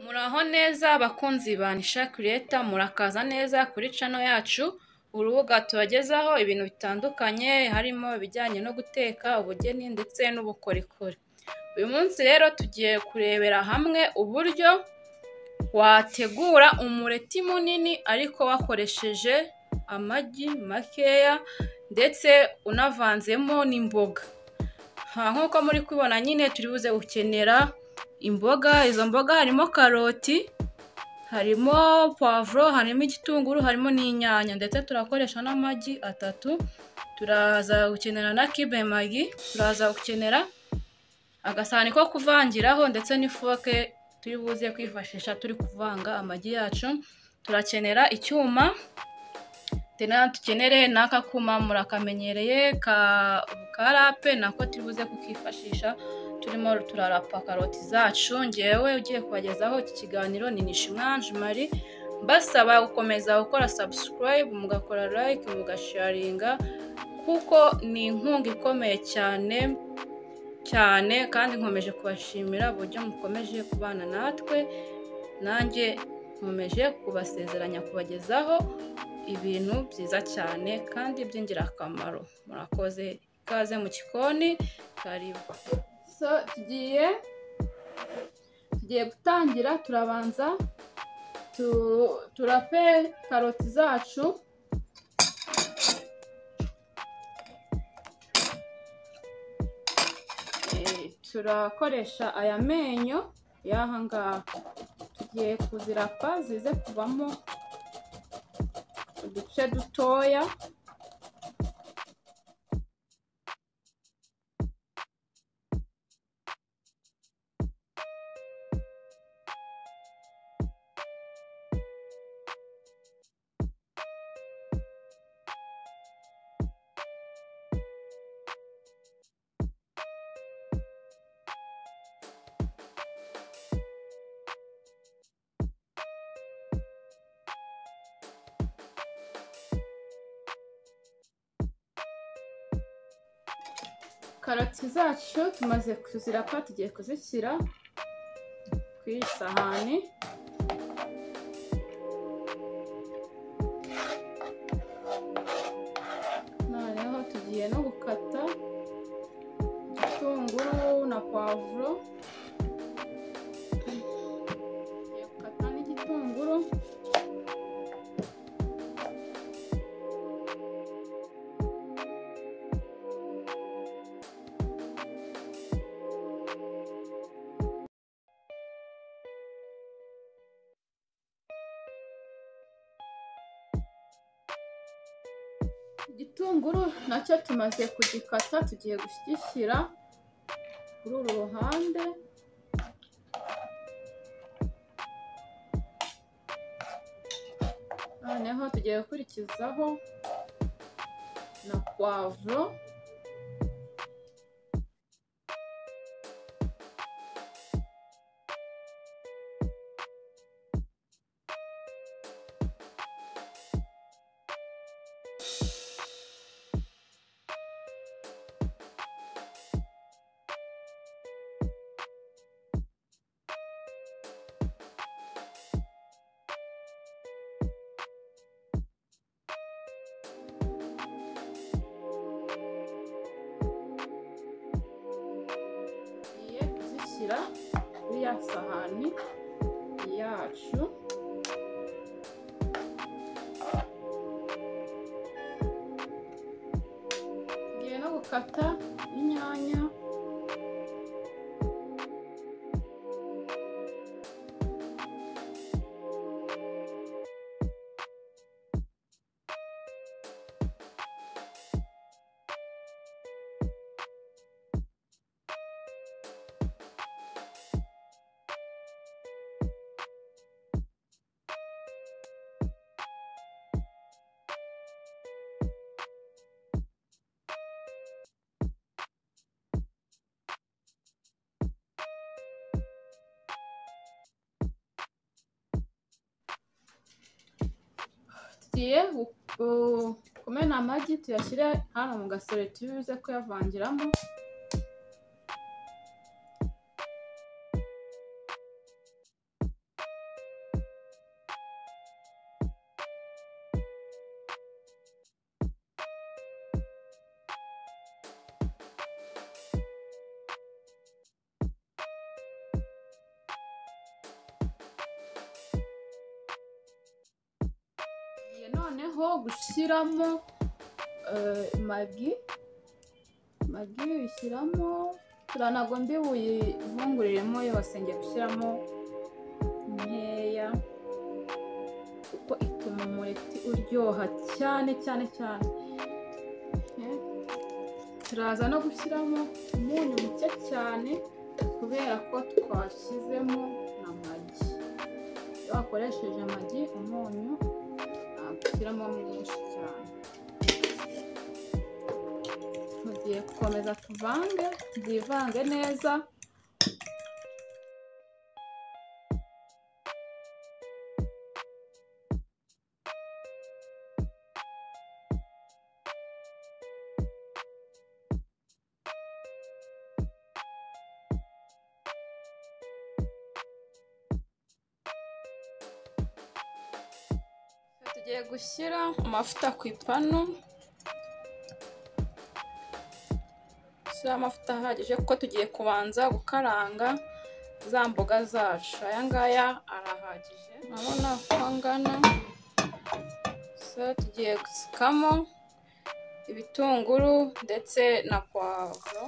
Muraho neza bakunzi ba Nisha Creator, murakaza neza kuri channel yacu, urubuga tubagezaho ibintu bitandukanye harimo ibijyanye no guteka, ubugeni ndetse n'ubukorikori. Uyu munsi rero tugiye kurebera hamwe uburyo wategura umureti munini ariko wakoresheje amagi makeya ndetse unavanzemo n'imboga. Ha, Nk'uko muri kubibona nyine turi buze gukenera imboga, izo mboga harimo karoti, harimo puwavuro, harimo igitunguru, harimo n'inyanya ndetse turakoresha n'amagi atatu, turaza gukenera na kibe magi, turaza gukenera agasahani ko kuvangiraho ndetse n'ifoke turi buze kwifashisha turi kuvanga amagi yacu, turakenera icyuma, tena dukenere n'aka kuma murakamenyereye ka ka rape nako turi buze kukifashisha turimo turarapa karoti zacu, ngewe ugiye kubagezaho iki kiganiro ni Nishimwanji Marie, mbasaba gukomeza gukora subscribe, mugakora like, mugasharinga kuko ni inkunga ikomeye cyane cyane kandi nkomeje kubashimira uburyo mukomeje kubana natwe nanjye nkomeje kubasezeranya kubagezaho ibintu byiza cyane kandi by'ingirakamaro murakoze ikaze mu gikoni karibu so tugiye tugiye gutangira turabanza tu, turape karoti zacu Eh, turakoresha aya menyo y'aha ngaha tugiye kuzirapa zize kuvamo uduce dutoya karoti zacu tumaze kuzirapa tugiye kuzishyira ku isahani noneho tugiye no gukata igitunguru na pavuro tugiye gukata n'igitunguru igitunguru nacyo tumaze kugikata tugiye kugishyira kuri uru ruhande noneho tugiye gukurikizaho na puwavuro tugiye kuzishyira kuri ya sahani yacu tugiye no gukata inyanya tugiye gu- kumena amagi tuyashyire hano mu gasorori turi buze kuyavangiramo noneho gushyiramo eh, magi magi uyishyiramo kugira ntabwo mbi buyivuguriremo yose ngiye gushyiramo nkeya kuko ituma umureti uryoha cyane cyane cyane Eh, turaza no gushyiramo umunyu muke cyane kubera ko twashyizemo amagi iyo wakoresheje amagi umunyu ntabwo ushyiramo mwinshi cyane tugiye gukomeza tuvange byivange neza tugiye gushyira amavuta ku ipanu gushyira amavuta ahagije kuko tugiye kubanza gukaranga za mboga zacu aya ngaya arahagije urabona uko angana so tugiye gusukamo ibitunguru ndetse na puwavuro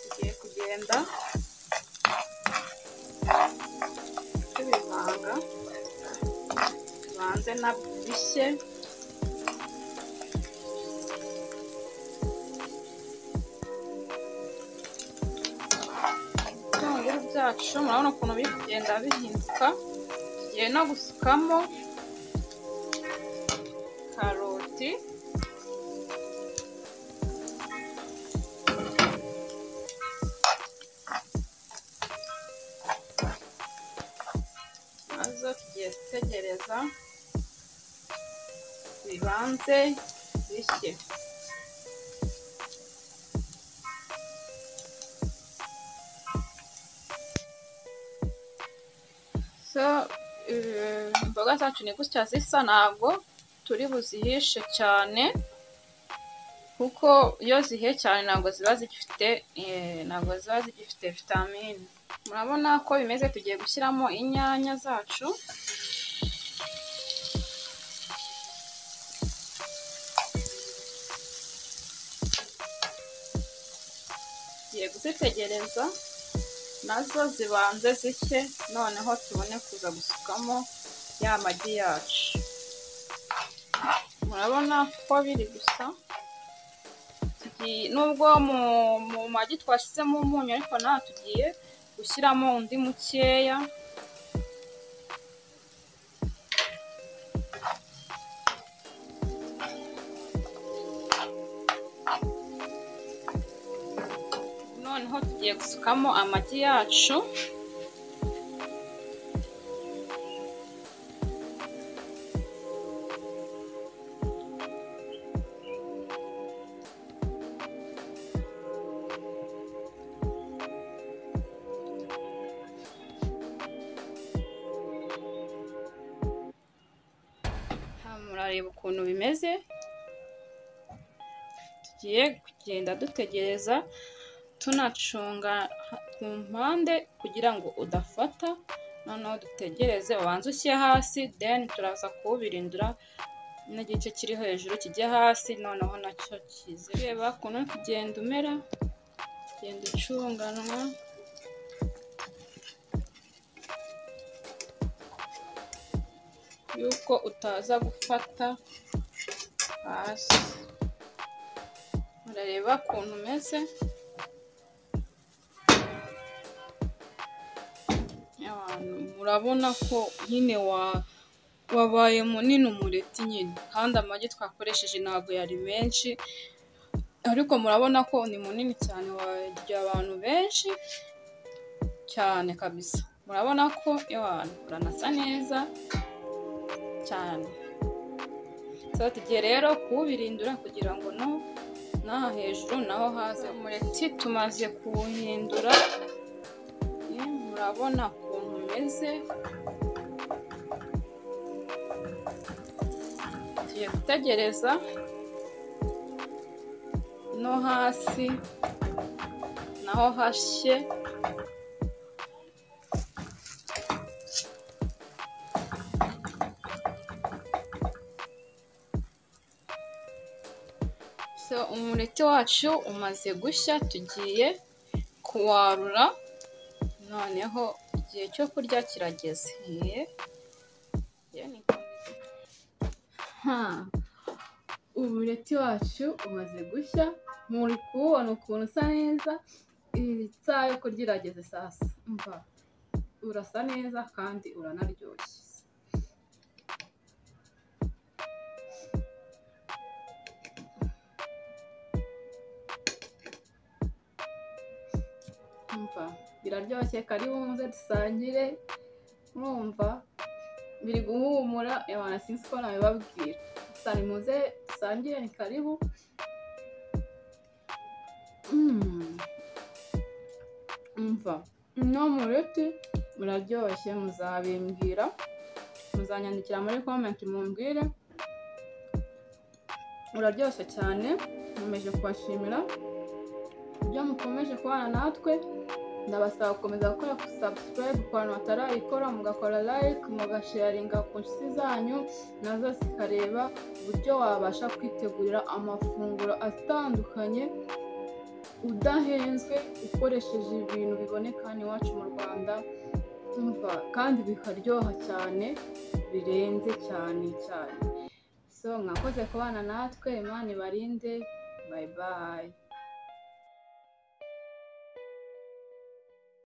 tugiye kugenda tubivanga tubanze na bishye ibitunguru byacu murabona ukuntu biri kugenda bihinduka tugiye no gusukamo karoti nazo tugiye gutegereza bibanze bishye so eh, imboga zacu ni gutya zisa ntabwo turi buzihishe cyane kuko iyo zihiye cyane ntabwo ziba zigifite eh, ntabwo ziba zigifite vitamine murabona ko bimeze tugiye gushyiramo inyanya zacu tugiye kuzitegereza nazo zibanze zishye noneho tubone kuza gusukamo ya magi yacu murabona ko biri gusa tugiye- nubwo mu, mu magi twashyizemo umunyu ariko naho tugiye gushyiramo undi mukeya noneho tugiye gusukamo amagi yacu Aha murareba ukuntu bimeze tugiye kugenda dutegereza tunacunga ha- ku mpande kugira ngo udafata noneho dutegereze ubanze ushyire hasi then turaza kuwubirindura n'igice kiri hejuru kijya hasi noneho nacyo kize reba ukuntu uri kugenda umera ugenda ucunganwa yuko utaza gufata hasi murareba ukuntu umeze Abantu, murabona ko nyine wa wabaye munini umureti nyine kandi amagi twakoresheje ntabwo yari menshi ariko murabona ko ni munini cyane warya abantu benshi cyane kabisa murabona ko abantu uranasa neza cyane so tugiye rero kuwubirindura kugira ngo no n'aha hejuru naho haze umureti tumaze kuwuhindura Eh, murabona ukuntu umeze tugiye gutegereza no hasi naho hashye umureti wacu umaze gushya tugiye kuwarura noneho igihe cyo kurya kirageze Ye. Ye ni- Ha. umureti wacu umaze gushya muri kuwubona ukuntu usa neza iyi saha yo kurya irageze sasa mva urasa neza kandi uranaryoshye mva biraryoshye karibu muze dusangire mwumva biri guhumura ewana sinzi ko nabibabwira sani muze dusangire ni karibu Mm. umva no mureti muraryoshye muzabimbwira muzanyandikira muri komenti mumbwire uraryoshye cyane nkomeje kubashimira ibyo mukomeje kubana natwe ndabasaba gukomeza gukora sabusikarayibu ku bantu batarayikora mugakora layike mugasharinga ku nshuti zanyu nazo zikareba uburyo wabasha kwitegurira amafunguro atandukanye udahenzwe ukoresheje ibintu biboneka hano iwacu mu rwanda umva kandi bikaryoha cyane birenze cyane cyane so mwakoze kubana natwe imana ibarinde bayi bayi